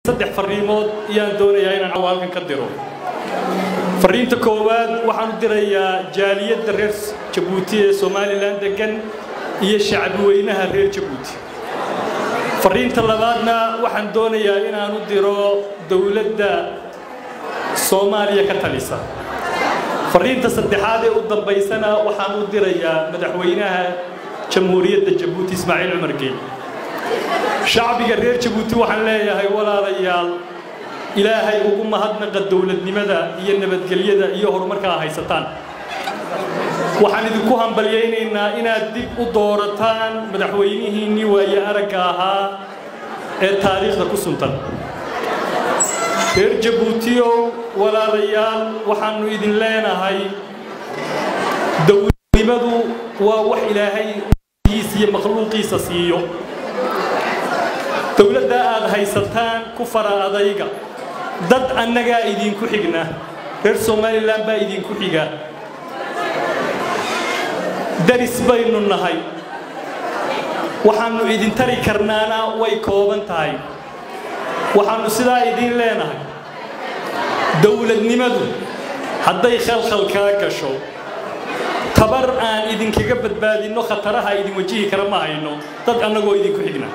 saddex fariimood ayaan doonayaa inaan cawaalkan ka diro fariinta koowaad waxaan u dirayaa jaaliyadda reer jabuuti ee somalilan degan iyo shacbi weynaha reer jabuuti fariinta labaadna waxaan doonayaa inaan u diro dowladda soomaaliya ka talisa fariinta saddexaad ee u dambaysana waxaan u dirayaa madaxweynaha jamhuuriyadda jabuuti ismaaciil cumar geey shacbiga reer jabuuti waxaan leeyahay walaalayaal ilaahay ugu mahadnaqa dowladnimada iyo nabadgelyada iyo horumarkaa haysataan waxaan idinku hambalyaynaynaa inaad dib u doorataan madaxweynihiinnii waaye aragga ahaa ee taariikhda ku suntan reer jabuutiyow walaalayaal waxaannu idin leenahay dowladnimadu waa wax ilaahay iyo makhluuqiisa siiyo dowladda aad haysataan ku fara adayga dad annagaa idinku xigna reer somalilan baa idinku xiga daris baynu nahay waxaannu idin tari karnaana way kooban tahay waxaannu sidaa idiin leenahay dowladnimadu hadday khalkhal kaa gasho tabar aan idinkaga badbaadinno khataraha idin wajihi kara ma hayno dad annagoo idinku xigna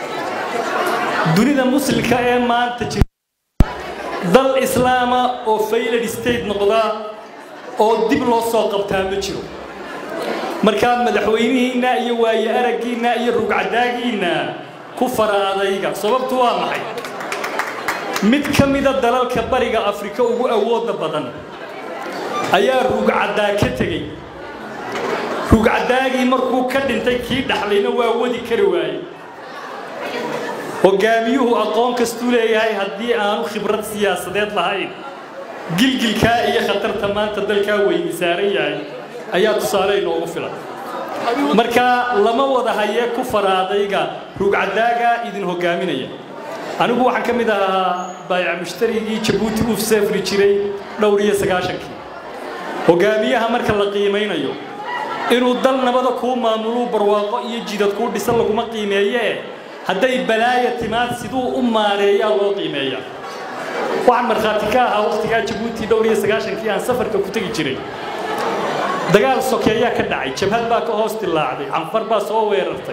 dunida muslimka ee maanta jira dal islaama oo faylad state noqda oo dib loo soo qabtaa ma jiro markaa madaxweynihiinna iyo waaye araggiinna iyo rugcadaagiinna ku fara adayga sababtu waa maxay mid ka mida dalalka bariga afrika ugu awoodda badan ayaa rugcaddaa ka tegey rugcadaagii markuu ka dhintay kii dhaxlayna waa wadi kari waaye hogaamiyuhu aqoon kastuu leeyahay haddii aanu khibrad siyaasadeed lahayn gilgilkaa iyo khatarta maanta dalkaa weyni saaran yahay ayaa tusaale inoogu filan marka lama wada hayee ku faraadayga rugcadaaga idin hogaaminaya anigu waxaan ka mid ahaa baayac mushtarigii jabuuti uu safri jiray dhowr iyo sagaashankii hogaamiyaha marka la qiimaynayo inuu dal nabada kuu maamuluu barwaaqo iyo jidad kuu dhisan laguma qiimeeyee hadday balaaya timaad siduu u maareeyaa loo qiimeeyaa waxaan markhaati ka ahaa wakhtigaa jabuuti dhowr iyo sagaashankii aan safarka ku tegi jiray dagaal sokeeyaa ka dhacay jabhad baa ka hoos dilaacday canfar baa soo weerartay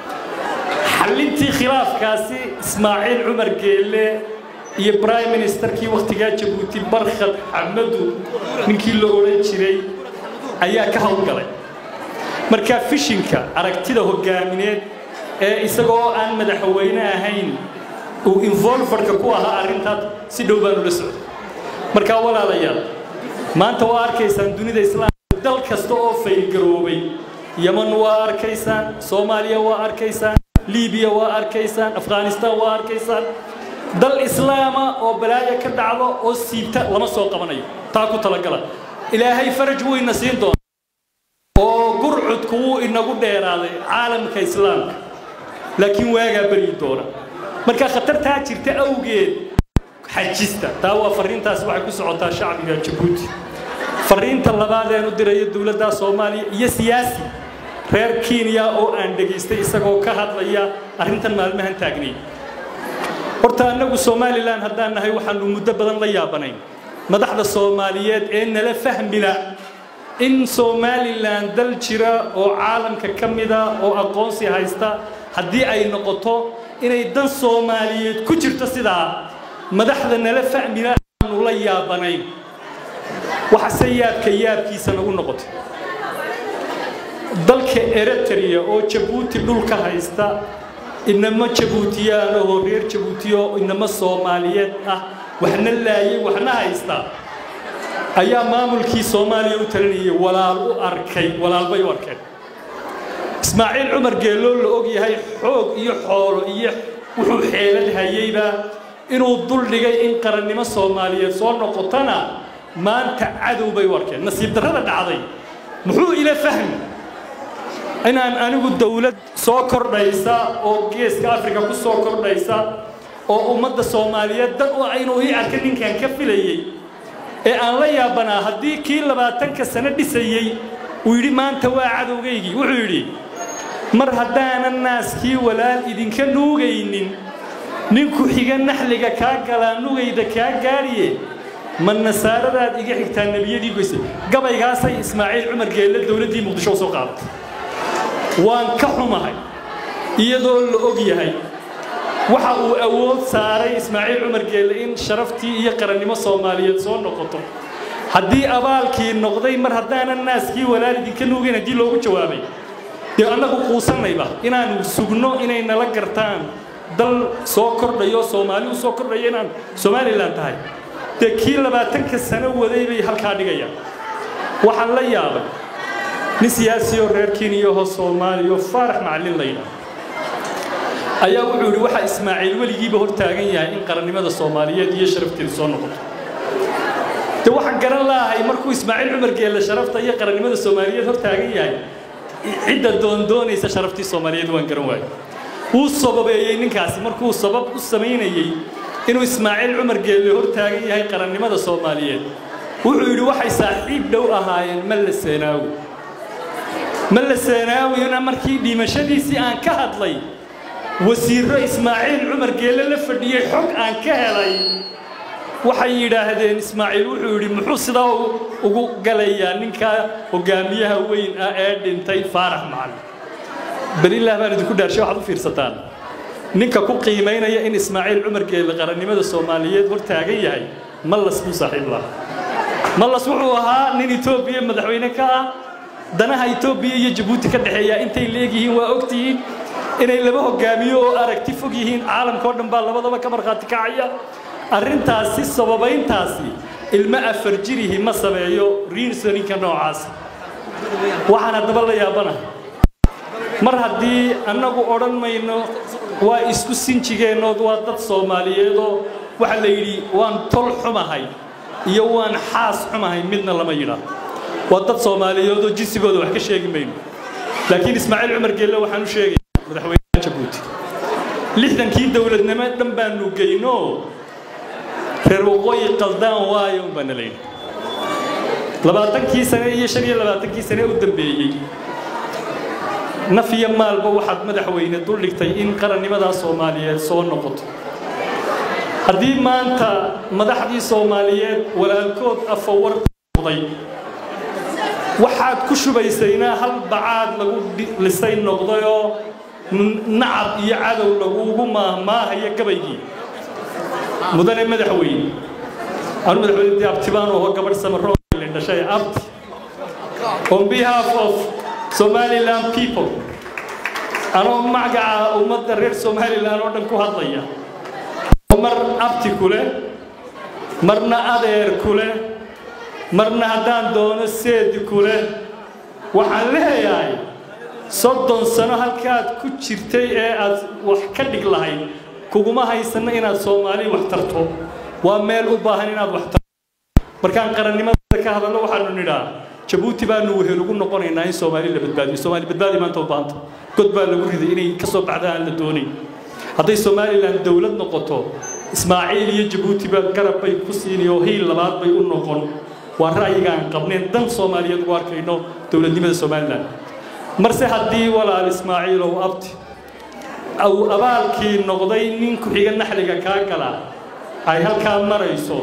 xallintii khilaafkaasi ismaaciil cumar geelle iyo brime ministerkii wakhtigaa jabuuti barkhad xamadu ninkii la odhan jiray ayaa ka howlgalay markaa fishinka aragtida hogaamineed ee isagoo aan madaxweyne ahayn uu involverka ku ahaa arrintaas si dhow baanu la socday markaa walaalayaal maanta waa arkaysaan dunida islaamka dal kasta oo faylgaroobay yaman waa arkaysaan soomaaliya waa arkaysaan libiya waa arkaysaan afghanistan waa arkaysaan dal islaama oo balaayo ka dhacdo oo siibta lama soo qabanayo taa ku talagala ilaahay faraj wuu ina siin doona oo gurcudku wuu inagu dheeraaday caalamka islaamka laakiin waagaa beryi doona marka khatartaa jirta awgeed xajista taa waa fariintaas waxay ku socotaa shacbiga jabuuti fariinta labaad ean u dirayo dowladda soomaaliya iyo siyaasi reer kenya oo aan dhegaystay isagoo ka hadlaya arrintan maalmahan taagnay horta annagu somalilan haddaan nahay waxaanu muddo badan la yaabanayn madaxda soomaaliyeed ee nala fahmila in somalilan dal jira oo caalamka ka mida oo aqoonsi haysta haddii ay noqoto inay dan soomaaliyeed ku jirto sidaa madaxda nala fahmila aanu la yaabanayn waxase yaabka yaabkiisa nagu noqotay dalka eritrea oo jabuuti dhulka haysta inama jabuutiyaan oo reer jabuutiyo inama soomaaliyeed ah waxna laayay waxna haysta ayaa maamulkii soomaaliya u talinayay walaal u arkay walaalbay u arkeen ismaaciil cumar geelloo la og yahay xoog iyo xoolo iyo wuxuu xeelad hayeyba inuu dul dhigay in qarannimo soomaaliyeed soo noqotona maanta cadow bay u arkeen nasiib darrada dhacday muxuu ila fahmi inaan anigu dawlad soo kordhaysa oo geeska afrika ku soo kordhaysa oo ummadda soomaaliyeed dan u inuu ii arka ninkan ka filayey ee aan la yaabanaa haddii kii labaatanka sano dhisayey uu yidhi maanta waa cadowgaygii wuxuu yidhi mar haddaanan naaskii walaal idinka nuugaynin ninku xiga naxliga kaa galaa nugayda kaa gaadhiye ma nasaaradaad iga xigtaa nebiyadii goysay gabaygaasay ismaaciil cumar geelle dowladdii muqdisho u soo qaadatay waan ka xumahay iyadoo la og yahay waxa uu awood saaray ismaaciil cumar geelle in sharaftii iyo qarannimo soomaaliyeed soo noqoto haddii abaalkii noqday mar haddaanan naaskii walaalidinka nuugayn haddii loogu jawaabay dee annagu quusannayba inaanu sugno inay nala gartaan dal soo kordhayo soomaali u soo kordhayo inaan somalilan tahay dee kii labaatanka sano waday bay halkaa dhigayaan waxaan la yaabay nin siyaasiyoo reer keniyaho soomaaliyo faarax macallin la yidhaah ayaa wuxuu yidhi waxaa ismaaciil weligiiba hor taagan yahay in qarannimada soomaaliyeed iyo sharafteedu soo noqoto de waxaan garan laahay markuu ismaaciil cumar geelle sharafta iyo qarannimada soomaaliyeed hor taagan yahay cidda doondoonaysa sharaftii soomaaliyeed waan garan waayo wuu sababeeyey ninkaasi markuu sabab u samaynayey inuu ismaaciil cumar geelle hor taagan yahay qarannimada soomaaliyeed wuxuu yidhi waxay saaxiib dhow ahaayeen malla seenaawi malla seenaawina markii dhimashadiisii aan ka hadlay wasiirro ismaaciil cumar geelle la fadhiyey xog aan ka helay waxay yidhaahdeen ismaaciil wuxuu yidhi muxuu sidaa ugu galayaa ninka hogaamiyaha weyn ah ee dhintay faarax macallin belilah baan idinku dhaarshay waxaad u fiirsataan ninka ku qiimaynaya in ismaaciil cumar geelle qarannimada soomaaliyeed hor taagan yahay mallas buu saaxiib lahaa mallas wuxuu ahaa nin etoobiya madaxweyne ka ah danaha etoobiya iyo jabuuti ka dhexeeya intay leegyihiin waa ogtihiin inay laba hogaamiyo oo aragti fog yihiin caalamka oo dhan baa labadaba ka markhaati kacaya arrintaasi sababayntaasi ilmo afar jirihi ma sameeyo riinsoninka noocaas waxaan haddaba la yaabanahay mar haddii annagu odhan mayno waa isku sinjigeennood waa dad soomaaliyeedoo waxaa la yidhi waan tol xumahay iyo waan xaas xumahay midna lama yidhaa waa dad soomaaliyeedoo jinsigooda wax ka sheegi mayno laakiin ismaaciil cumar geelle waxaan u sheegaya madaxweynaha jabuuti lixdankii dowladnimo dhan baanu geyno reer waqooyi qaldaan waayo un baana layidhi labaatankii sane iyo shan iyo labaatankii sane u dambeeyey naf iyo maalba waxaad madaxweyne duldhigtay in qarannimadaa soomaaliyeed soo noqoto haddii maanta madaxdii soomaaliyeed walaalkood afawar noqday waxaad ku shubaysaynaa hal bacaad lagu lisay noqdayoo nacab iyo cadow laguugu maahmaahayo gabaygii mudane madaxweyne anu madaxweyne dee abtibaan oo gabadh samaroolen dhashay abti on behalf of somaliland people anoo magaca ummadda reer somaliland oo dhan ku hadlaya mar abti ku leh marna adeer ku leh marna haddaan doono seedi ku leh waxaan leeyahay soddon sano halkaad ku jirtay ee aad wax ka dhig lahayd kuguma haysanno inaad soomaali wax tarto waa meel u baahan inaad wax tarto markaan qarannimada ka hadalno waxaanu nidhaa jabuuti baanu wehel ugu noqonaynaa in soomaali la badbaadiyo soomaali badbaadi maanta u baahanta god baa lagu riday inay ka soo baxda aan la doonayn hadday somalilan dowlad noqoto ismaaciil iyo jabuuti baa garab bay ku siini oo hiil labaad bay u noqon waa ra'yiga aan qabnayn dan soomaaliyeed ugu arkayno dowladnimada somalilan marse haddii walaal ismaaciilow abti uu abaalkii noqday nin ku-xiga naxliga kaa gala ay halkaa marayso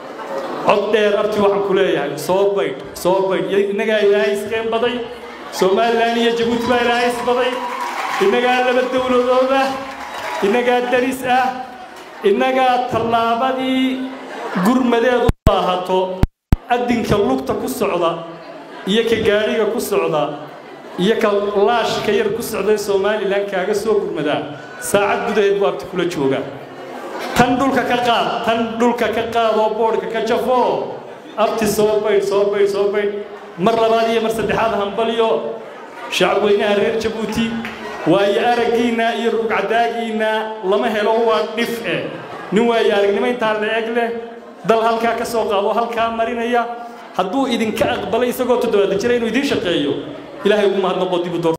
cod dheer abti waxaan ku leeyahay soo baydh soo baydh innagaa ilaahay iskeen baday somalilan iyo jabuuti baa ilaahay isbaday innagaa laba dowladood ah innagaa daris ah innagaa tallaabadii gurmadeed u baahato addinka lugta ku socda iyo ka gaadhiga ku socda iyo ka laashka yar ku socday somalilan kaaga soo gurmadaa saacad gudaheed buu abti kula joogaa tan dhulka ka qaad tan dhulka ka qaad oo boodhka ka jafo abti soo baydh soo baydh soo baydh mar labaad iyo mar saddexaad hambalyo shacabweynaha reer jabuuti waayo araggiinna iyo rugcadaagiinna lama helo waa dhif eh nin waayo aragnimo intaa la eg leh dal halkaa ka soo qaado halkaa marinaya hadduu idinka aqbalay isagoo toddobaatan jira inuu idiin shaqeeyo ilaahay ugu mahadnaqo dib u door